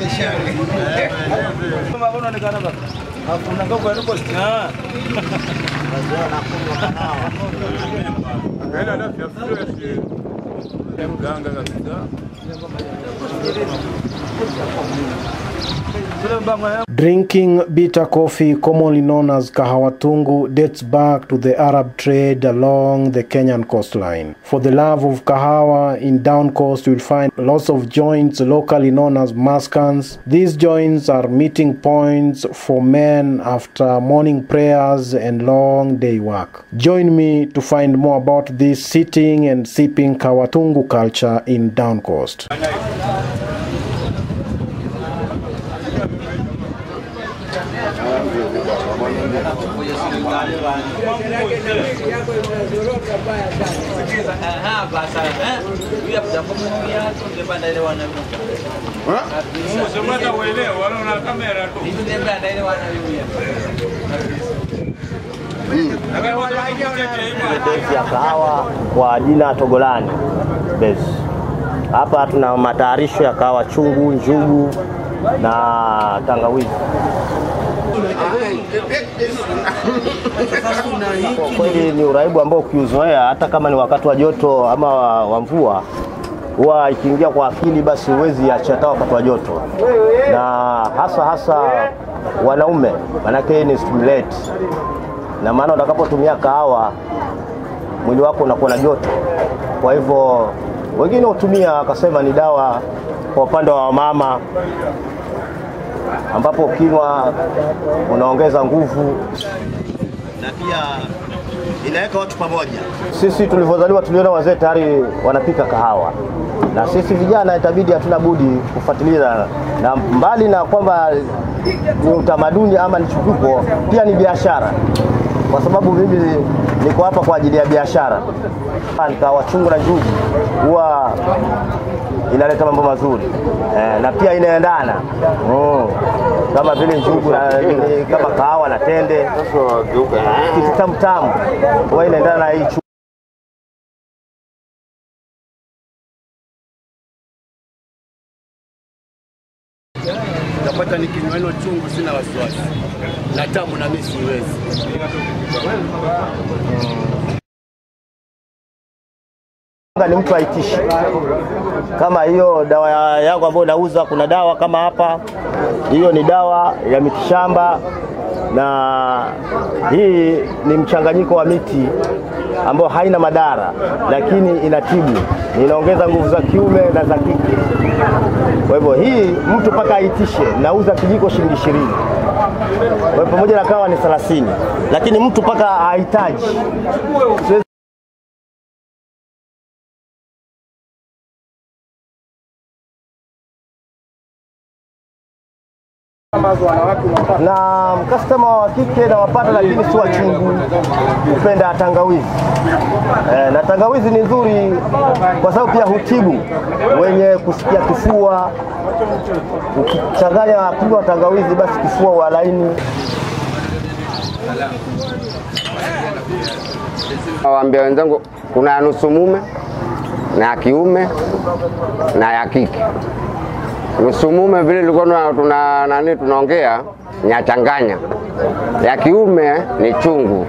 Mganga kabisa. Drinking bitter coffee, commonly known as kahawatungu, dates back to the Arab trade along the Kenyan coastline. For the love of kahawa in down coast, you'll find lots of joints locally known as maskans. These joints are meeting points for men after morning prayers and long day work. Join me to find more about this sitting and sipping kawatungu culture in down coast. Usemata uelewe, wala una kamera tu. Lakini watu wakikutetea hivyo, besi ya kahawa kwa jina Togolani besi. Hapa tuna matayarisho ya kahawa chungu, njugu na tangawizi. Kwa kweli ni uraibu ambao ukiuzoea, hata kama ni wakati wa joto ama wa wa mvua, huwa ikiingia kwa akili, basi huwezi acha hata wakati wa joto, na hasa hasa wanaume, manake hii ni stimulate, na maana utakapotumia kahawa mwili wako unakuwa na joto. Kwa hivyo wengine hutumia akasema ni dawa kwa upande wa wamama, ambapo ukinywa unaongeza nguvu na pia inaweka watu pamoja. Sisi tulivyozaliwa tuliona wazee tayari wanapika kahawa, na sisi vijana itabidi hatuna budi kufuatilia, na mbali na kwamba ni utamaduni ama ni chukuko, pia ni biashara, kwa sababu mimi niko hapa kwa ajili ya biashara. Kahawa chungu na njugu huwa inaleta mambo mazuri eh, na pia inaendana mm. kama vile njugu na, ni- kama kahawa na tende kitu tamu tamu huwa inaendana na hii chu- Napata nikinywa hilo chungu, sina wasiwasi na tamu, na mimi siwezi. ni mtu aitishi kama hiyo dawa ya- yangu ambayo nauza. Kuna dawa kama hapa, hiyo ni dawa ya mitishamba, na hii ni mchanganyiko wa miti ambayo haina madhara, lakini inatibu, inaongeza nguvu za kiume na za kike. Kwa hivyo hii mtu mpaka aitishe, nauza kijiko shilingi ishirini kwa hivyo pamoja na kawa ni thelathini, lakini mtu mpaka ahitaji Siwezi na mkastama wa kike nawapata, lakini si wachungu, hupenda tangawizi e, na tangawizi ni nzuri kwa sababu pia hutibu wenye kusikia kifua. Ukichanganya kunywa tangawizi, basi kifua wa laini. Nawaambia wenzangu kuna ya nusu mume na ya kiume na ya kike. Nusu mume vile tulikuwa tuna, tuna nani tunaongea nyachanganya, ya kiume ni chungu,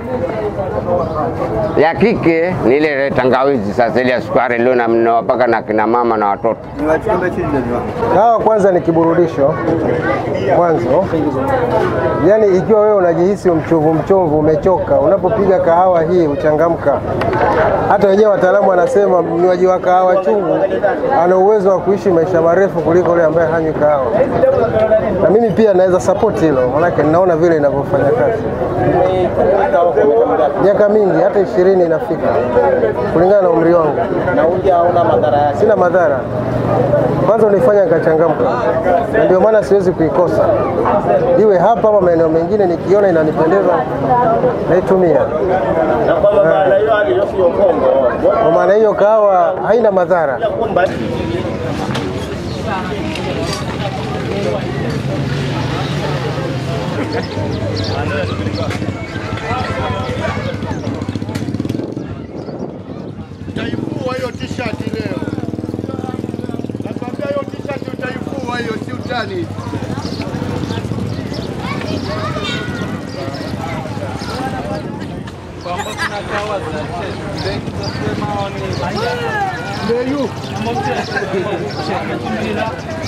ya kike ni ile ile tangawizi. Sasa ile ya sukari leo na mnawapaka na kina mama na watoto. Kahawa kwanza ni kiburudisho mwanzo, yaani ikiwa wewe unajihisi mchovu mchovu, umechoka, unapopiga kahawa hii uchangamka. Hata wenyewe wataalamu wanasema mnywaji wa kahawa chungu ana uwezo wa kuishi maisha marefu kuliko yule ambaye hanywi kahawa, na mimi pia naweza support hilo, manake ninaona vile inavyofanya kazi. Miaka mingi, hata ishirini inafika kulingana na umri wangu. Na uji hauna madhara yake. Sina madhara, kwanza unifanya nikachangamka, na ndio maana siwezi kuikosa, iwe hapa ama maeneo mengine. Nikiona inanipendeza naitumia. Na kwamba maana hiyo hali sio Kongo. Kwa maana hiyo kahawa haina madhara. Utaifua hiyo t-shirt leo, nakwambia hiyo t-shirt utaifua hiyo, si uta kijani. kwamba kuna kawa za benki za sema ni Ndeyu. Ama mtu